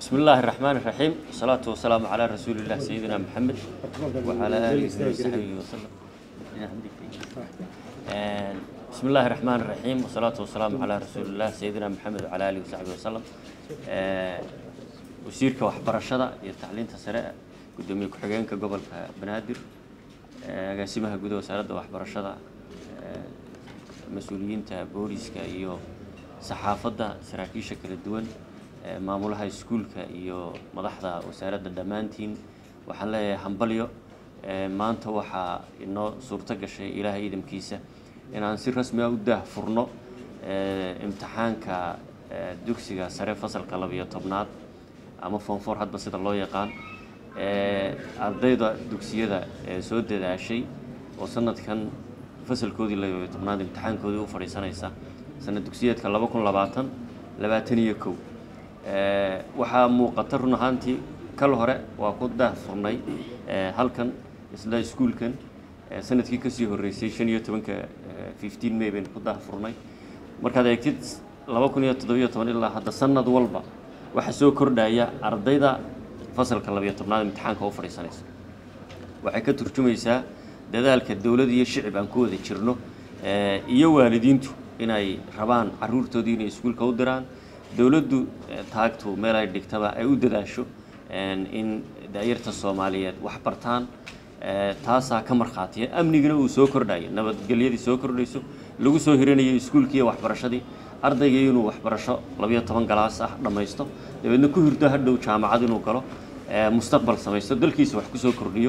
بسم الله الرحمن الرحيم والصلاة والسلام على رسول الله سيدنا محمد وعلى آله وصحبه وسلم آه، بسم الله الرحمن الرحيم والصلاة والسلام على رسول الله سيدنا محمد وعلى آله وصحبه وسلم آه، وسيرك وحبرشدة iyo tacliinta sare gudoomiye ku-xigeenka gobolka banaadir ee agaasimaha gudaha wasaaradda waxbarashada ee mas-uuliyiinta booliska iyo saxaafadda saraakiisha kala duwan ee maamulaha iskuulka iyo madaxda wasaaradda dhammaantiin waxaan leeyahay hambalyo ee maanta waxaa inoo suurto gashay ilaahay idamkiisa inaan si rasmi ah u daahfurno ee imtixaanka ee dugsiga sare fasalka labiyo tobnaad ama foonfoor hadba sida loo yaqaan ee ardayda dugsiyada ee soo dadaashay oo sanadkan fasalkoodii labiyo tobnaad imtixaankoodii u fadhiisanaysa sanad dugsiyeedka laba kun labaatan labaatan iyo kow ee waxaa muuqata run ahaantii kal hore waa ku daahfurnay ee halkan isla iskuulkan ee sanadkii kasii horreysay shan iyo tobanka fifteen may baynu ku daahfurnay markaad eegtid laba kun iyo toddobiyo toban ilaa hadda sanad walba waxaa soo kordhaya ardayda fasalka labiyo tobnaad imtixaanka u fadhiisanaysa waxay ka turjumaysaa dadaalka dowlad iyo shicib aan ku wada jirno ee iyo waalidiintu inay rabaan caruurtoodii inay iskuulka u diraan dowladdu taagtu meel ay dhigtaba ay u dadaasho in daayarta soomaaliyeed wax bartaan taasaa ka markhaatiya amnigina uu soo kordhayo nabadgelyadii soo kordhayso lagu soo hiranayo iskuulkii iyo waxbarashadii ardaygii inuu waxbarasho labiyo toban galaas ah dhammaysto dabeedna ku hirdo hadhow jaamacad inuu galo mustaqbal samaysto dalkiisa wax kusoo kordhiyo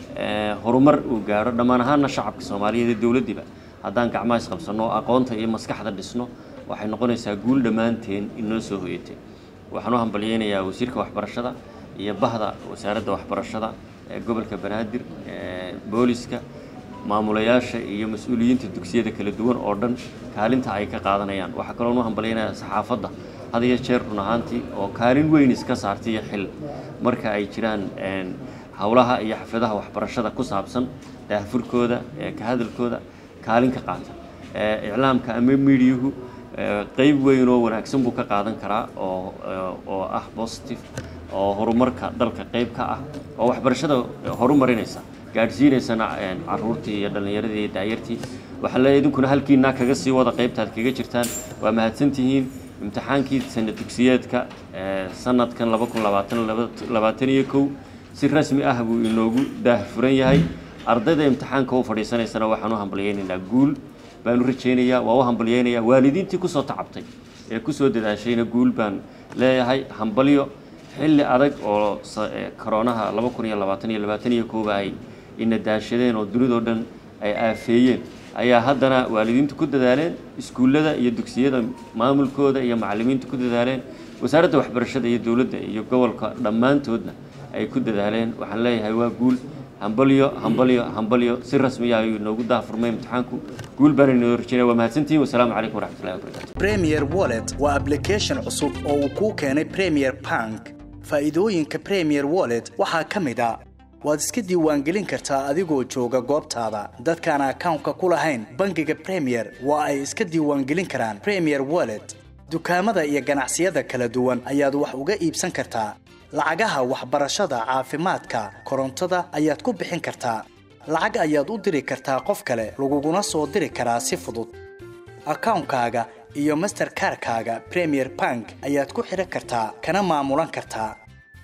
horumar uu gaadho dhammaan ahaana shacabka soomaaliyeed ee dowladdiiba haddaan gacmaha isqabsanno oo aqoonta iyo maskaxda dhisno waxay noqonaysaa guul dhammaanteen inoo soo hoyatay waxaan u hambalyeynayaa wasiirka waxbarashada iyo bahda wasaaradda waxbarashada ee gobolka banaadir ee booliska maamulayaasha iyo mas-uuliyiinta dugsiyada kala duwan oo dhan kaalinta ay ka qaadanayaan waxaa kaloo u hambalyeynayaa saxaafadda had iyo jeer run ahaantii oo kaalin weyn iska saartay iyo xil marka ay jiraan howlaha iyo xafladaha waxbarashada ku saabsan daahfurkooda ka hadalkooda kaalin ka qaata iclaamka ama miidiyuhu qeyb weyn oo wanaagsan buu ka qaadan karaa oo oo ah positive oo horumarka dalka qeyb ka ah oo waxbarashada horumarinaysa gaadhsiinaysana caruurtii iyo dhallinyaradii iyo daayartii waxaan leeyahay idinkuna halkiinaa kaga sii wada qeybtaad kaga jirtaan waa mahadsantihiin imtixaankii sanad dugsiyeedka sanadkan laba kun labaatan labaatan iyo kow si rasmi ah buu inoogu daahfuran yahay ardayda imtixaanka u fadhiisanaysana waxaan u hambalyeynaynaa guul baan u rajaynayaa waa u hambalyeynayaa waalidiintii kusoo tacabtay ee kusoo dadaashayna guul baan leeyahay hambalyo xilli adag oo koroonaha laba kun iyo labaatan iyo labaatan iyo kooba ay ina daashadeen oo dunidoo dhan ay aafeeyeen ayaa haddana waalidiintu ku dadaaleen iskuullada iyo dugsiyada maamulkooda iyo macallimiintu ku dadaaleen wasaaradda waxbarashada iyo dowladda iyo gobolka dhammaantoodna ay ku dadaaleen waxaan leeyahay waa guul hambalyo hambalyo hambalyo si rasmiya ayuu inoogu daahfurmay imtixaanku guul baan inoo rajinaya waa mahadsantihin wasalaamu calaykum waraxmatullahi wabarakatu premier wallet waa application cusub oo uu kuu keenay premier bank faa'iidooyinka premier wallet waxaa ka mid a waad iska diiwaangelin kartaa adigoo jooga goobtaada dadkaan akawnka ku lahayn bangiga premier waa ay iska diiwaangelin karaan premier wallet dukaamada iyo ganacsiyada kala duwan ayaad wax uga iibsan kartaa lacagaha waxbarashada caafimaadka korontada ayaad ku bixin kartaa lacag ayaad u diri kartaa qof kale laguguna soo diri karaa si fudud akawnkaaga iyo masterkarkaaga premier bank ayaad ku xidhan kartaa kana maamulan kartaa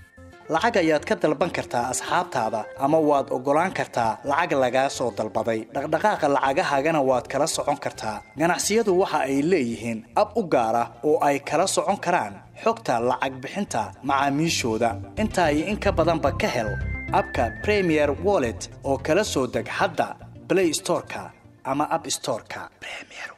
lacag ayaad ka dalban kartaa asxaabtaada ama waad oggolaan kartaa lacag lagaa soo dalbaday dhaqdhaqaaqa lacagahaagana waad kala socon kartaa ganacsiyadu waxa ay leeyihiin ab u gaar ah oo ay kala socon karaan xogta lacag bixinta macaamiishooda intaa iyo in ka badanba ka hel abka premier wallet oo kala soo deg hadda blay storeka ama ab storeka